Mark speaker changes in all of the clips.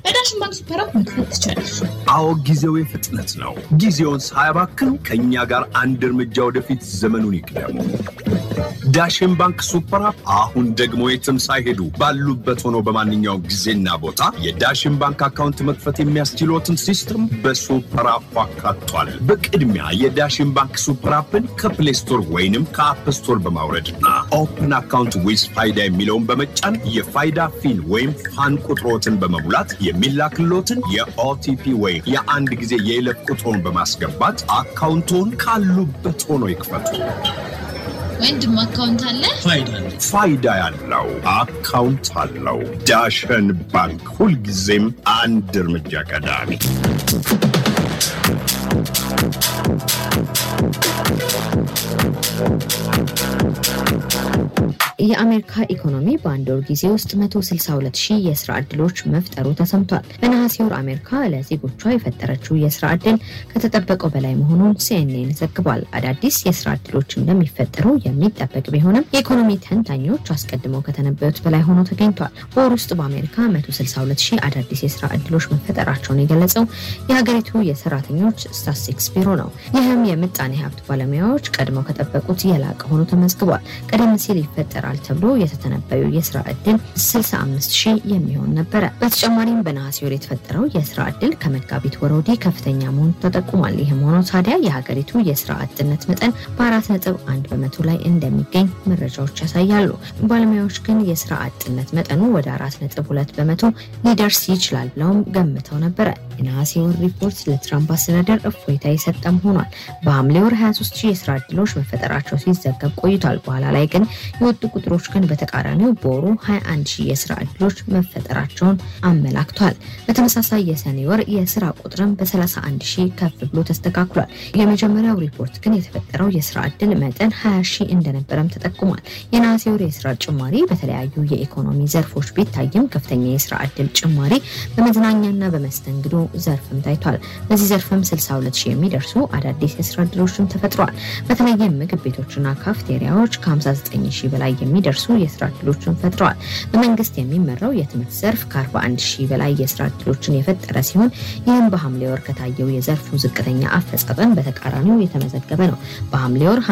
Speaker 1: በዳሽን ባንክ ሱፐር አፕ መክፈት ትችላለች።
Speaker 2: አዎ ጊዜው የፍጥነት ነው። ጊዜውን ሳያባክኑ ከእኛ ጋር አንድ እርምጃ ወደፊት ዘመኑን ይቅደሙ። ዳሽን ባንክ ሱፐር አፕ አሁን ደግሞ የትም ሳይሄዱ ባሉበት ሆኖ በማንኛውም ጊዜና ቦታ የዳሽን ባንክ አካውንት መክፈት የሚያስችሎትን ሲስተም በሱፐር አፕ አካቷል። በቅድሚያ የዳሽን ባንክ ሱፐር አፕን ከፕሌይ ስቶር ወይንም ከአፕ ስቶር በማውረድና ኦፕን አካውንት ዊዝ ፋይዳ የሚለውን በመጫን የፋይዳ ፊን ወይም ፋን ቁጥሮትን በመሙላት የሚላክሎትን የኦቲፒ ወይም የአንድ ጊዜ የይለፍ ቁጥሮን በማስገባት አካውንቶን ካሉበት ሆኖ ይክፈቱ።
Speaker 1: ወንድም አካውንት አለ?
Speaker 2: ፋይዳ ያለው አካውንት አለው። ዳሸን ባንክ ሁልጊዜም አንድ እርምጃ ቀዳሚ።
Speaker 3: የአሜሪካ ኢኮኖሚ በአንድ ወር ጊዜ ውስጥ 162 ሺህ የስራ ዕድሎች መፍጠሩ ተሰምቷል። በነሐሴ ወር አሜሪካ ለዜጎቿ የፈጠረችው የስራ ዕድል ከተጠበቀው በላይ መሆኑን ሲኤንኤን ዘግቧል። አዳዲስ የስራ ዕድሎች እንደሚፈጠሩ የሚጠበቅ ቢሆንም የኢኮኖሚ ተንታኞች አስቀድመው ከተነበዩት በላይ ሆኖ ተገኝቷል። በወር ውስጥ በአሜሪካ 162 ሺህ አዳዲስ የስራ ዕድሎች መፈጠራቸውን የገለጸው የሀገሪቱ የሰራተኞች ስታትስቲክስ ቢሮ ነው። ይህም የምጣኔ ሀብት ባለሙያዎች ቀድመው ከጠበቁት የላቀ ሆኖ ተመዝግቧል። ቀደም ሲል ይፈጠራል ተብሎ የተተነበዩ የስራ ዕድል 65 ሺህ የሚሆን ነበረ። በተጨማሪም በነሐሴ ወር የተፈጠረው የስራ ዕድል ከመጋቢት ወር ወዲህ ከፍተኛ መሆኑ ተጠቁሟል። ይህም ሆኖ ታዲያ የሀገሪቱ የስራ አጥነት መጠን በአራት ነጥብ አንድ በመቶ ላይ እንደሚገኝ መረጃዎች ያሳያሉ። ባለሙያዎች ግን የስራ አጥነት መጠኑ ወደ አራት ነጥብ ሁለት በመቶ ሊደርስ ይችላል ብለውም ገምተው ነበረ። የነሐሴ ወር ሪፖርት ለትራምፕ አስተዳደር እፎይታ የሰጠም ሆኗል። በሐምሌ ወር 23 ሺህ የስራ ዕድሎች መፈጠራቸው ሲዘገብ ቆይቷል። በኋላ ላይ ግን የወጡ ቁጥሮች ግን በተቃራኒው በወሩ 21 ሺህ የስራ ዕድሎች መፈጠራቸውን አመላክቷል። በተመሳሳይ የሰኔ ወር የስራ ቁጥርም በ31 ሺህ ከፍ ብሎ ተስተካክሏል። የመጀመሪያው ሪፖርት ግን የተፈጠረው የስራ ዕድል መጠን 20 ሺህ እንደነበረም ተጠቁሟል። የነሐሴ ወር የስራ ጭማሪ በተለያዩ የኢኮኖሚ ዘርፎች ቢታይም ከፍተኛ የስራ ዕድል ጭማሪ በመዝናኛና በመስተንግዶ ዘርፍም ታይቷል። በዚህ ዘርፍም 62 ሺህ የሚደርሱ አዳዲስ የስራ ዕድሎችም ተፈጥረዋል። በተለይም ምግብ ቤቶችና ካፍቴሪያዎች ከ59 ሺህ በላይ የሚደርሱ የስራ ዕድሎችን ፈጥረዋል። በመንግስት የሚመራው የትምህርት ዘርፍ ከ41 ሺህ በላይ የስራ ዕድሎችን የፈጠረ ሲሆን ይህም በሐምሌ ወር ከታየው የዘርፉ ዝቅተኛ አፈጻጸም በተቃራኒው የተመዘገበ ነው። በሐምሌ ወር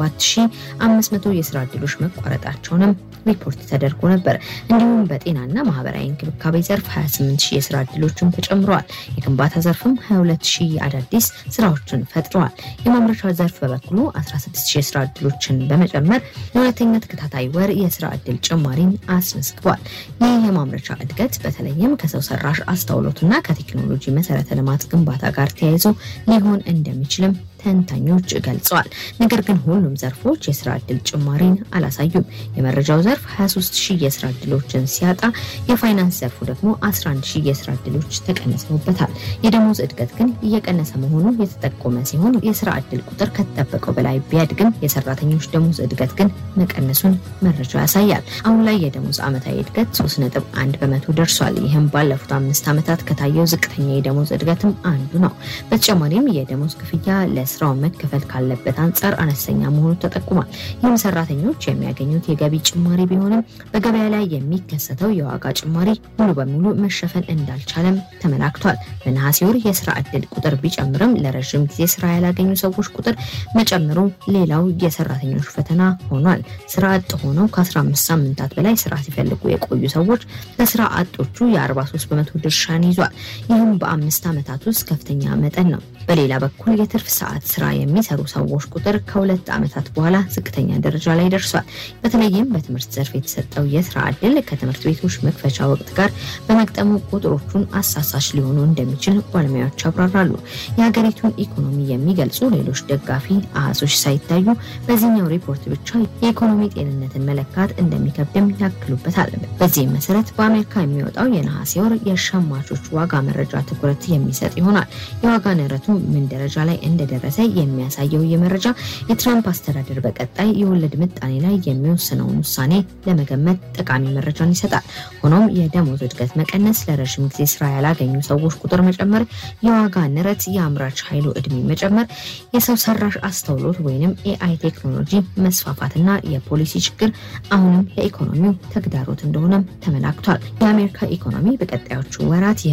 Speaker 3: 57500 የስራ ዕድሎች መቋረጣቸውንም ሪፖርት ተደርጎ ነበር። እንዲሁም በጤናና ማህበራዊ እንክብካቤ ዘርፍ 28 ሺህ የስራ ዕድሎችን ተጨምረዋል። የግንባታ ዘርፍም 22 ሺህ አዳዲስ ስራዎችን ፈጥረዋል። የማምረቻ ዘርፍ በበኩሉ 16 ሺህ የስራ ዕድሎችን በመጨመር ለሁለተኛ ተከታታይ ወር የስራ ዕድል ጭማሪን አስመዝግቧል። ይህ የማምረቻ እድገት በተለይም ከሰው ሰራሽ አስተውሎትና ከቴክኖሎጂ መሰረተ ልማት ግንባታ ጋር ተያይዞ ሊሆን እንደሚችልም ተንታኞች ገልጸዋል። ነገር ግን ሁሉም ዘርፎች የስራ ዕድል ጭማሪን አላሳዩም። የመረጃው ዘርፍ 23 ሺህ የስራ ዕድሎችን ሲያጣ፣ የፋይናንስ ዘርፉ ደግሞ 11 ሺህ የስራ ዕድሎች ተቀንሰውበታል። የደሞዝ እድገት ግን እየቀነሰ መሆኑ የተጠቆመ ሲሆን የስራ ዕድል ቁጥር ከተጠበቀው በላይ ቢያድግም የሰራተኞች ደሞዝ እድገት ግን መቀነሱን መረጃው ያሳያል። አሁን ላይ የደሞዝ ዓመታዊ እድገት 3.1 በመቶ ደርሷል። ይህም ባለፉት አምስት ዓመታት ከታየው ዝቅተኛ የደሞዝ እድገትም አንዱ ነው። በተጨማሪም የደሞዝ ክፍያ ለስራው መከፈል ካለበት አንጻር አነስተኛ መሆኑ ተጠቁሟል። ይህም ሰራተኞች የሚያገኙት የገቢ ጭማሪ ቢሆንም በገበያ ላይ የሚከሰተው የዋጋ ጭማሪ ሙሉ በሙሉ መሸፈን እንዳልቻለም ተመላክቷል። በነሐሴ ወር የስራ ዕድል ቁጥር ቢጨምርም ለረዥም ጊዜ ስራ ያላገኙ ሰዎች ቁጥር መጨመሩ ሌላው የሰራተኞች ፈተና ሆኗል። ስራ አጥ ሆነው ከ15 ሳምንታት በላይ ስራ ሲፈልጉ የቆዩ ሰዎች ከስራ አጦቹ የ43 በመቶ ድርሻን ይዟል። ይህም በአምስት ዓመታት ውስጥ ከፍተኛ መጠን ነው። በሌላ በኩል የትርፍ ሰዓት ስራ የሚሰሩ ሰዎች ቁጥር ከሁለት ዓመታት በኋላ ዝቅተኛ ደረጃ ላይ ደርሷል። በተለይም በትምህርት ዘርፍ የተሰጠው የስራ ዕድል ከትምህርት ቤቶች መክፈቻ ወቅት ጋር በመግጠሙ ቁጥሮቹን አሳሳች ሊሆኑ እንደሚችል ባለሙያዎች ያብራራሉ። የሀገሪቱን ኢኮኖሚ የሚገልጹ ሌሎች ደጋፊ አሃዞች ሳይታዩ በዚህኛው ሪፖርት ብቻ የኢኮኖሚ ጤንነትን መለካት እንደሚከብድም ያክሉበታል። በዚህም መሰረት በአሜሪካ የሚወጣው የነሐሴ ወር የሸማቾች ዋጋ መረጃ ትኩረት የሚሰጥ ይሆናል። የዋጋ ንረቱ ምን ደረጃ ላይ እንደደረሰ የሚያሳየው ይህ መረጃ የትራምፕ አስተዳደር በቀጣይ የወለድ ምጣኔ ላይ የሚወስነውን ውሳኔ ለመገመት ጠቃሚ መረጃን ይሰጣል። ሆኖም የደሞዝ እድገት መቀነስ፣ ለረዥም ጊዜ ስራ ያላገኙ ሰዎች ቁጥር መጨመር፣ የዋጋ ንረት፣ የአምራች ኃይሉ እድሜ መጨመር፣ የሰው ሰራሽ አስተውሎት ወይንም ኤአይ ቴክኖሎጂ መስፋፋትና የፖሊሲ ችግር አሁንም ለኢኮኖሚው ተግዳሮት እንደሆነም ተመላክቷል። የአሜሪካ ኢኮኖሚ በቀጣዮቹ ወራት